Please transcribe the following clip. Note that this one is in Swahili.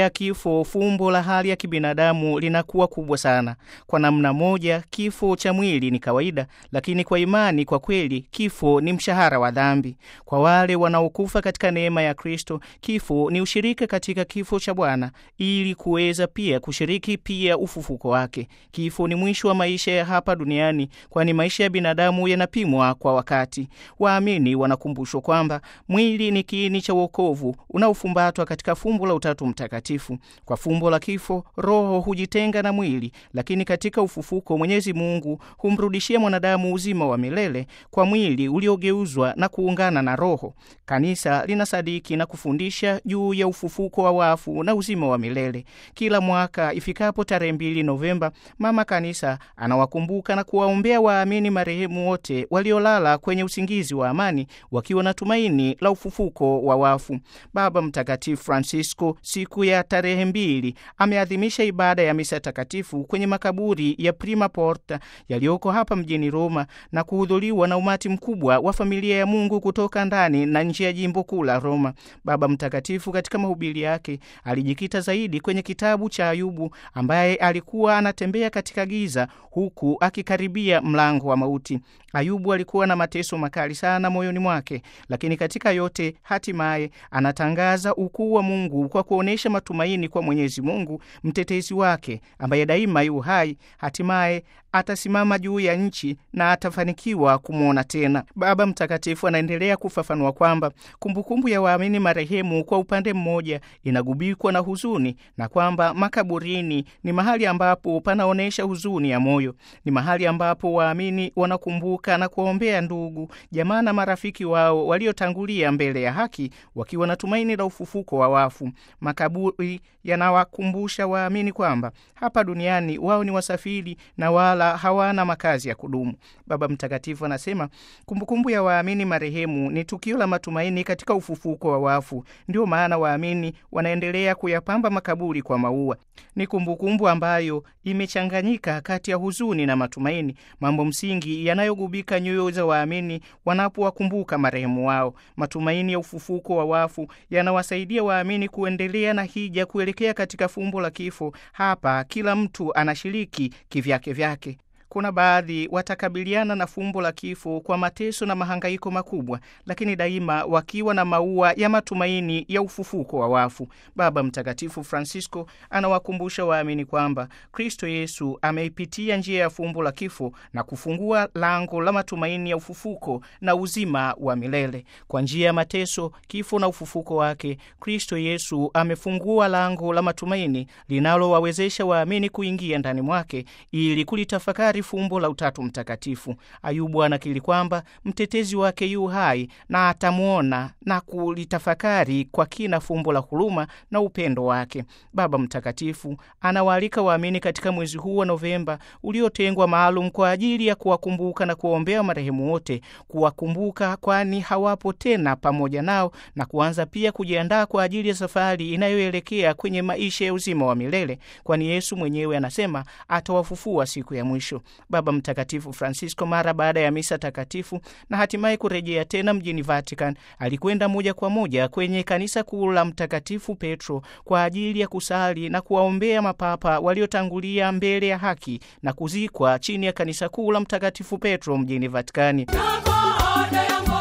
ya kifo, fumbo la hali ya kibinadamu linakuwa kubwa sana. Kwa namna moja, kifo cha mwili ni kawaida, lakini kwa imani, kwa kweli, kifo ni mshahara wa dhambi. Kwa wale wanaokufa katika neema ya Kristo, kifo ni ushirika katika kifo cha Bwana ili kuweza pia kushiriki pia ufufuko wake. Kifo ni mwisho wa maisha ya hapa duniani, kwani maisha ya binadamu yanapimwa kwa wakati. Waamini wanakumbushwa kwamba mwili ni kiini cha wokovu unaofumbatwa katika fumbo la Utatu Mtakatifu. Kwa fumbo la kifo, roho hujitenga na mwili, lakini katika ufufuko, Mwenyezi Mungu humrudishia mwanadamu uzima wa milele kwa mwili uliogeuzwa na kuungana na roho. Kanisa linasadiki na kufundisha juu ya ufufuko wa wafu na uzima wa milele. Kila mwaka ifikapo tarehe mbili Novemba, Mama Kanisa anawakumbuka na kuwaombea waamini marehemu wote waliolala kwenye usingizi wa amani wakiwa na tumaini la ufufuko wa wafu. Baba Mtakatifu Francisco siku ya tarehe mbili ameadhimisha ibada ya misa takatifu kwenye makaburi ya Prima Porta yaliyoko hapa mjini Roma na kuhudhuriwa na umati mkubwa wa familia ya Mungu kutoka ndani na nje ya jimbo kuu la Roma. Baba Mtakatifu katika mahubiri yake alijikita zaidi kwenye kitabu cha Ayubu ambaye alikuwa anatembea katika giza huku akikaribia mlango wa mauti. Ayubu alikuwa na mateso makali sana moyoni mwake, lakini katika yote hatimaye anatangaza ukuu wa Mungu kwa kuonyesha matumaini kwa Mwenyezi Mungu mtetezi wake ambaye daima yu hai. Hatimaye atasimama juu ya nchi na atafanikiwa kumwona tena. Baba Mtakatifu anaendelea kufafanua kwamba kumbukumbu ya waamini marehemu kwa upande mmoja inagubikwa na huzuni na kwamba makaburini ni mahali ambapo panaonyesha huzuni ya moyo, ni mahali ambapo waamini wanakumbuka na kuwaombea ndugu, jamaa na marafiki wao waliotangulia mbele ya haki wakiwa na tumaini la ufufuko wa wafu. Makaburi yanawakumbusha waamini kwamba hapa duniani wao ni wasafiri na wala hawana makazi ya kudumu. Baba Mtakatifu anasema kumbukumbu ya waamini marehemu ni tukio la matumaini katika ufufuko wa wafu. Ndio maana waamini wanaendelea kuyapamba makaburi kwa maua. Ni kumbukumbu ambayo imechanganyika kati ya huzuni na matumaini, mambo msingi yanayogubika nyoyo za waamini wanapowakumbuka marehemu wao. Matumaini ya ufufuko wa wafu yanawasaidia waamini kuendelea na hija kuelekea katika fumbo la kifo. Hapa kila mtu anashiriki kivyake vyake. Kuna baadhi watakabiliana na fumbo la kifo kwa mateso na mahangaiko makubwa, lakini daima wakiwa na maua ya matumaini ya ufufuko wa wafu. Baba Mtakatifu Francisco anawakumbusha waamini kwamba Kristo Yesu ameipitia njia ya fumbo la kifo na kufungua lango la matumaini ya ufufuko na uzima wa milele. Kwa njia ya mateso, kifo na ufufuko wake, Kristo Yesu amefungua lango la matumaini linalowawezesha waamini kuingia ndani mwake ili kulitafakari fumbo la Utatu Mtakatifu. Ayubu anakiri kwamba mtetezi wake yu hai na atamwona na kulitafakari kwa kina fumbo la huruma na upendo wake. Baba Mtakatifu anawaalika waamini katika mwezi huu wa Novemba uliotengwa maalum kwa ajili ya kuwakumbuka na kuwaombea marehemu wote, kuwakumbuka kwani hawapo tena pamoja nao, na kuanza pia kujiandaa kwa ajili ya safari inayoelekea kwenye maisha ya uzima wa milele, kwani Yesu mwenyewe anasema atawafufua siku ya mwisho. Baba Mtakatifu Francisco mara baada ya misa takatifu na hatimaye kurejea tena mjini Vatican, alikwenda moja kwa moja kwenye kanisa kuu la Mtakatifu Petro kwa ajili ya kusali na kuwaombea mapapa waliotangulia mbele ya haki na kuzikwa chini ya kanisa kuu la Mtakatifu Petro mjini Vatikani. Na baada ya